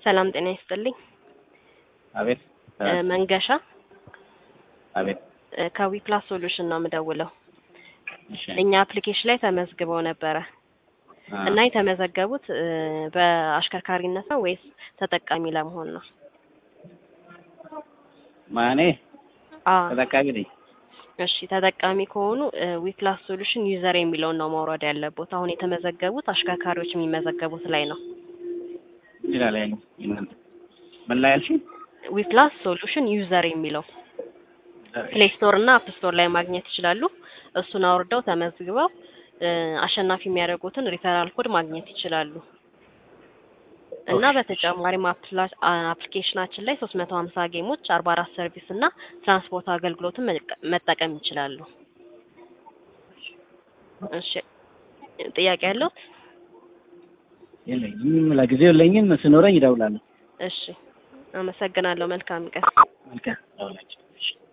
ሰላም ጤና ይስጥልኝ። አቤት እ መንገሻ አቤት። እ ከዊፕላስ ሶሉሽን ነው የምደውለው። እሺ እኛ አፕሊኬሽን ላይ ተመዝግበው ነበረ አ- እና የተመዘገቡት እ በአሽከርካሪነት ነው ወይስ ተጠቃሚ ለመሆን ነው? ማኔ አ ተጠቃሚ ነኝ። እሺ ተጠቃሚ ከሆኑ ዊፕላስ ሶሉሽን ዩዘር የሚለውን ነው ማውረድ ያለቦት። አሁን የተመዘገቡት አሽከርካሪዎች የሚመዘገቡት ላይ ነው። ይላል ያኝ እናንተ ምን ላይ ያልሽኝ? ዊፕላስ ሶሉሽን ዩዘር የሚለው ፕሌይ ስቶር እና አፕ ስቶር ላይ ማግኘት ይችላሉ። እሱን አውርደው ተመዝግበው እ አሸናፊ የሚያደርጉትን ሪፈራል ኮድ ማግኘት ይችላሉ። እና በተጨማሪም አፕላ- አ- አፕሊኬሽናችን ላይ ሶስት መቶ ሀምሳ ጌሞች፣ አርባ አራት ሰርቪስ እና ትራንስፖርት አገልግሎትን መጠቀ- መጠቀም ይችላሉ። እሺ ጥያቄ ያለው? የለኝም፣ ለጊዜው የለኝም። ስኖረኝ እደውላለሁ። እሺ አመሰግናለሁ። መልካም ቀን። መልካም ደውላችሁ። እሺ